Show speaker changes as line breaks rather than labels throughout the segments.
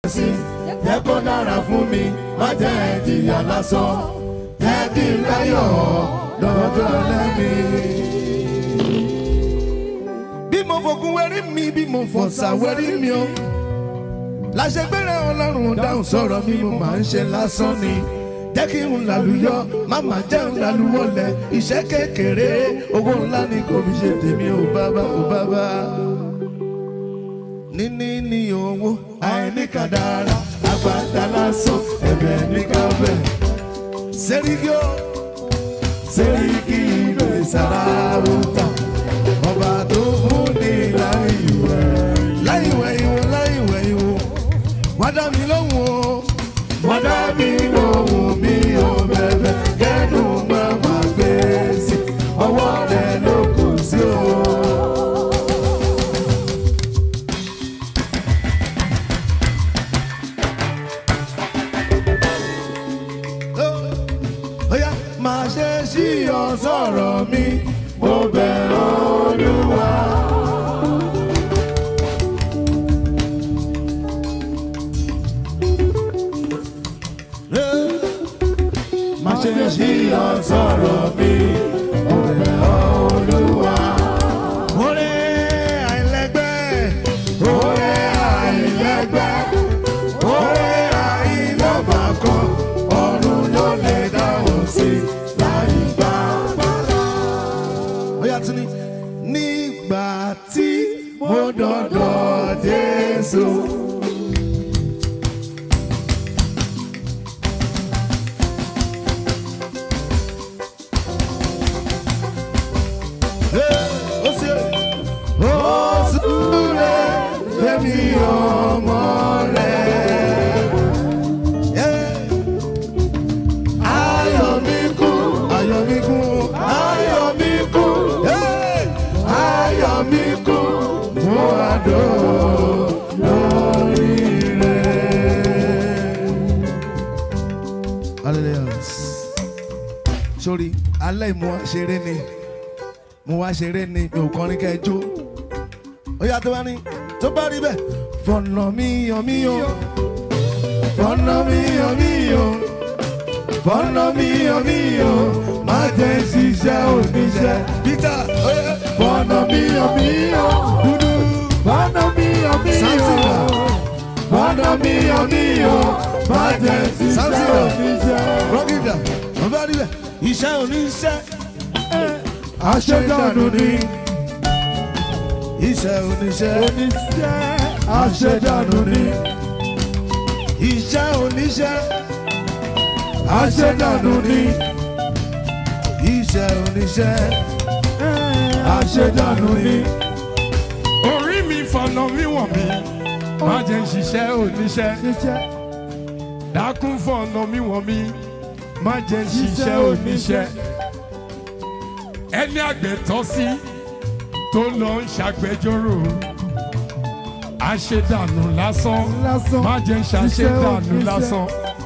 sí jẹ́ kó dára fún mi má jẹ́ ìjìyà lásán jẹ́ kí n láyọ̀ lọ́jọ́ lẹ́mí. bí mo fògùn wẹ́rí mi bí mo fọ̀sà wẹ́rí mi o láṣẹgbẹ́rẹ́ ọlọ́run dáhùn sọ̀rọ̀ mi mo máa ń ṣe lásán ni jẹ́ kí n làlùyọ máma jẹ́ n làlùwọlẹ̀ iṣẹ́ kékeré owó ńlá ni kò fi ṣe tèmi ò bàbá ò bàbá. níní ní owó àìní kàdára àgbàdá lásán ẹ̀bẹ̀ ní káfẹ́. sẹ́ríkì ó sẹ́ríkì ìlú ìsàràwùtà ọba tó fún ní láìwẹ̀ láìwẹ̀ ìwò láìwẹ̀ ìwò wọ́n dá mi lóhùn o wọ́n dá mi lóhùn mi ò bẹ̀bẹ̀ kẹ́nu máa ma gbé sí ọwọ́ rẹ̀ ló kù sí o. Ó yá, máa ṣe sí ọ sọ̀rọ̀ mi mo bẹ̀ olúwa. Má ṣe ṣí ọ sọ̀rọ̀ mi, ọ̀rẹ́ olúwa. Oore àìlẹ́gbẹ́, oore àìlẹ́gbẹ́, oore àìlọ́bàkan, ọ̀run ló lè dáhùn sí láì gbà padà. Ó yá tún ní. Nígbà tí mo dọ̀dọ̀ Jésù. ó sì ó súré fẹ́mi ọmọ rẹ̀. Ayọ̀ mi kú, ayọ̀ mi kú, ayọ̀ mi kú, ayọ̀ mi kú, mo àdó lórí rẹ̀. Hallelujah. Sori, alẹ́ ìmú àṣeré ni mo wá ṣeré ni mi ò kọrin kẹjọ ó yá tó bá ní tó bá rí bẹ́ẹ̀ fọ̀nà mi yàn mí o fọ̀nà mi yàn mí o fọ̀nà mi yàn mí o má jẹ́ ṣiṣẹ́ oníṣẹ́ Peter ó yá. fọ̀nà mi yàn mí o dúdú fọ̀nà mi yàn mí o fọ̀nà mi yàn mí o má jẹ́ ṣiṣẹ́ oníṣẹ́. rọ́gìdà tó bá rí bẹ́ẹ̀ iṣẹ́ oníṣẹ́ àṣedànù ni iṣẹ́ oníṣẹ́
oníṣẹ́
àṣedànù ni iṣẹ́ oníṣẹ́ àṣedànù ni iṣẹ́ oníṣẹ́ àṣedànù ni.
orí mi fọ̀nà wíwọ̀n mi má jẹ́ ń ṣiṣẹ́ oníṣẹ́
ṣiṣẹ́
dákún fọ̀nà wíwọ̀n mi má jẹ́ ń ṣiṣẹ́ oníṣẹ́ ẹni àgbẹ̀ tọ́ sí tó lọ ń ṣàgbẹjọ́rò àṣedànù lásán
lásán
má jẹ́ ń ṣàṣedànù
oníṣẹ́.
lásán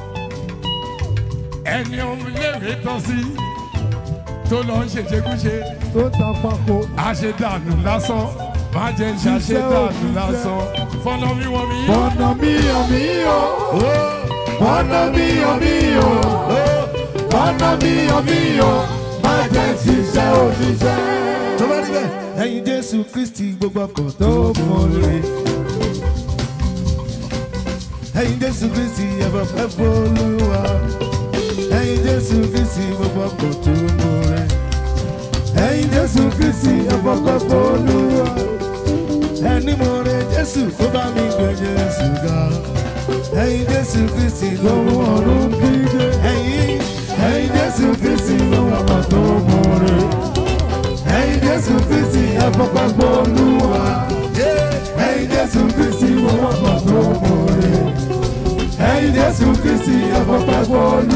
ẹni ọmọléèwé tọ́ sí tó lọ ń ṣèṣekúṣe
tó ta pako
àṣedànù lásán má jẹ́ ń ṣàṣedànù lásán fọ̀nà wíwọ̀n mi
ọ̀nà mi ò mí o
ọ̀nà mi yàn mí o ọ̀nà mi yàn mí o má jẹ́ ṣiṣẹ́ oníṣẹ́. tó bá rí bẹ́ẹ̀ ẹ̀yin jésù kristi gbogbo ọkọ̀ tó mọ̀lẹ́. ẹ̀yin jésù kristi ẹ̀fọ́ fẹ́ fọlúwa. ẹ̀yin jésù kristi gbogbo ọkọ̀ tó mọ̀lẹ́. ẹ̀yin jésù kristi ẹ̀fọ́ fẹ́ fọlúwa. ẹni mo rẹ jésù kó bá mi gbé jésù ga. ẹ̀yin jésù kristi lọ́wọ́ ọ̀run kíkẹ́. ẹ̀yin ẹ̀yin jésù kristi lọ́wọ́ ọkọ̀ tó mọ̀lẹ́ ẹ̀yin jésù kristi ẹ̀fọ́pẹ́ fọlúwa. ẹ̀yin jésù kristi wọ́wọ́ kan tó mọ̀ọ́rẹ́. ẹ̀yin jésù kristi ẹ̀fọ́pẹ́ fọlúwa.